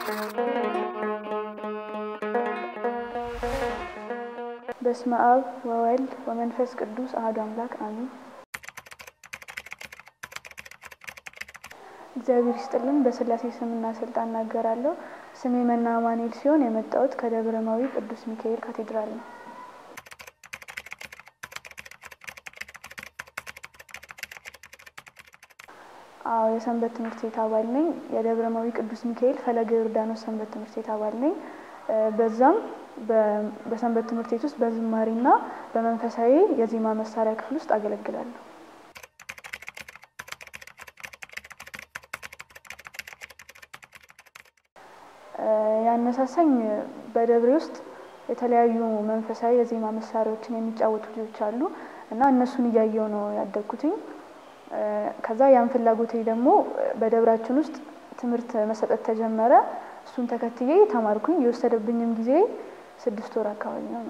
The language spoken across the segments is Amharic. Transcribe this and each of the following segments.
በስመ አብ ወወልድ ወመንፈስ ቅዱስ አሐዱ አምላክ አሜን። እግዚአብሔር ይስጥልን። በሥላሴ ስምና ስልጣን እናገራለሁ። ስሜ መና አማኑኤል ሲሆን የመጣሁት ከደብረማዊ ቅዱስ ሚካኤል ካቴድራል ነው። አዎ የሰንበት ትምህርት ቤት አባል ነኝ። የደብረማዊ ቅዱስ ሚካኤል ፈለገ ዮርዳኖስ ሰንበት ትምህርት ቤት አባል ነኝ። በዛም በሰንበት ትምህርት ቤት ውስጥ በዝማሬና በመንፈሳዊ የዜማ መሳሪያ ክፍል ውስጥ አገለግላለሁ። ያነሳሳኝ በደብሬ ውስጥ የተለያዩ መንፈሳዊ የዜማ መሳሪያዎችን የሚጫወቱ ልጆች አሉ እና እነሱን እያየው ነው ያደግኩትኝ። ከዛ ያን ፍላጎቴ ደግሞ በደብራችን ውስጥ ትምህርት መሰጠት ተጀመረ። እሱን ተከትዬ ተማርኩኝ። የወሰደብኝም ጊዜ ስድስት ወር አካባቢ ነው።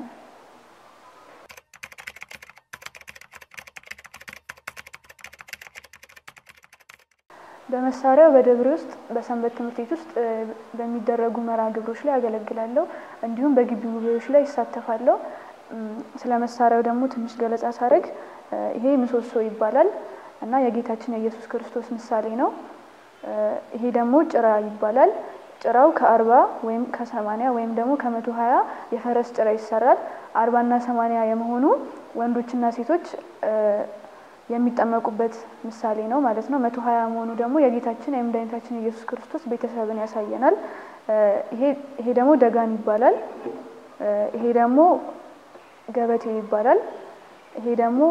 በመሳሪያው በደብሬ ውስጥ በሰንበት ትምህርት ቤት ውስጥ በሚደረጉ መርሃ ግብሮች ላይ ያገለግላለሁ። እንዲሁም በግቢ ጉባኤዎች ላይ ይሳተፋለሁ። ስለ መሳሪያው ደግሞ ትንሽ ገለጻ ሳደርግ ይሄ ምሰሶ ይባላል እና የጌታችን የኢየሱስ ክርስቶስ ምሳሌ ነው። ይሄ ደግሞ ጭራ ይባላል። ጭራው ከአርባ ወይም ከሰማንያ ወይም ደግሞ ከመቶ ሀያ የፈረስ ጭራ ይሰራል። አርባና ሰማንያ የመሆኑ ወንዶችና ሴቶች የሚጠመቁበት ምሳሌ ነው ማለት ነው። መቶ ሀያ መሆኑ ደግሞ የጌታችን የመድኃኒታችን የኢየሱስ ክርስቶስ ቤተሰብን ያሳየናል። ይሄ ደግሞ ደጋን ይባላል። ይሄ ደግሞ ገበቴ ይባላል። ይሄ ደግሞ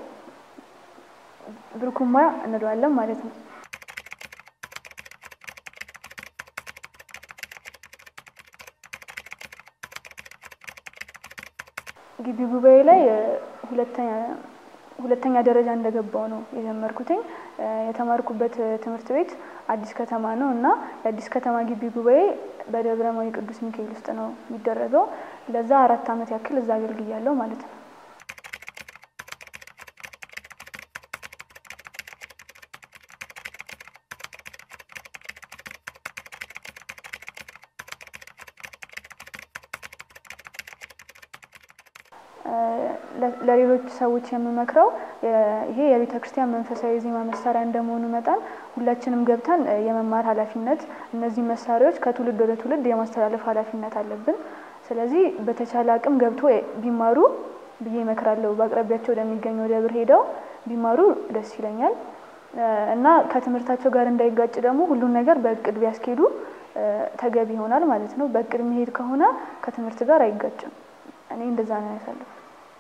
ብርኩማ እንለዋለን ማለት ነው። ግቢ ጉባኤ ላይ ሁለተኛ ደረጃ እንደገባው ነው የጀመርኩትኝ። የተማርኩበት ትምህርት ቤት አዲስ ከተማ ነው እና የአዲስ ከተማ ግቢ ጉባኤ በደብረማዊ ቅዱስ ሚካኤል ውስጥ ነው የሚደረገው። ለዛ አራት ዓመት ያክል እዛ አገልግያለሁ ማለት ነው። ለሌሎች ሰዎች የምመክረው ይሄ የቤተ ክርስቲያን መንፈሳዊ ዜማ መሳሪያ እንደመሆኑ መጠን ሁላችንም ገብተን የመማር ኃላፊነት እነዚህ መሳሪያዎች ከትውልድ ወደ ትውልድ የማስተላለፍ ኃላፊነት አለብን። ስለዚህ በተቻለ አቅም ገብቶ ቢማሩ ብዬ እመክራለሁ። በአቅራቢያቸው ወደሚገኘው ደብር ሄደው ቢማሩ ደስ ይለኛል እና ከትምህርታቸው ጋር እንዳይጋጭ ደግሞ ሁሉን ነገር በእቅድ ቢያስኬዱ ተገቢ ይሆናል ማለት ነው። በእቅድ የሚሄድ ከሆነ ከትምህርት ጋር አይጋጭም። እኔ እንደዛ ነው ያሳለፍኩት።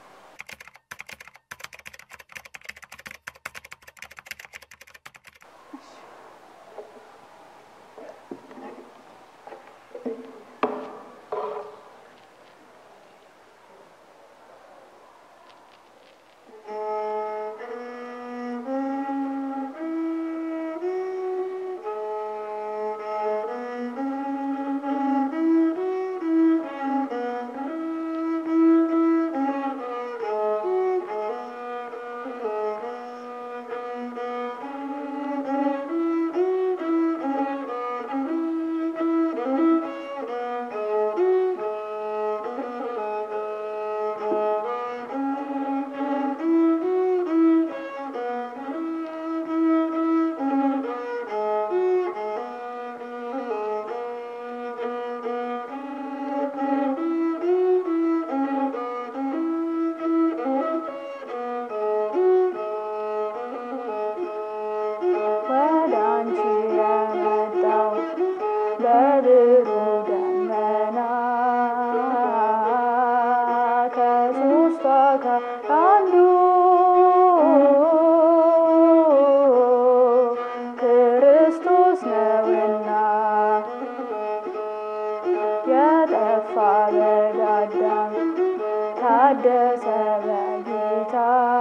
ታደሰ በጌታ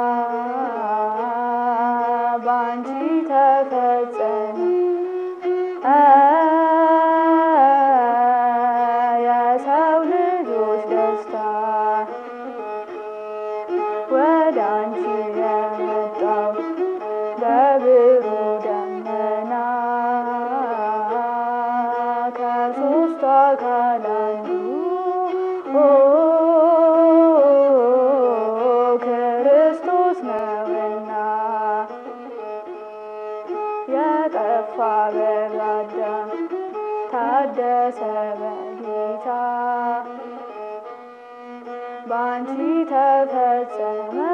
ባንቺ ተፈጸመ የሰው ልጆች ደስታ ወደ አንቺ የመጣው በብሩህ ደመና ከሱ ከአካል አንዱ ክርስቶስ ነውና የጠፋ በአዳም ታደሰ በጌታ በአንቺ ተፈጸመ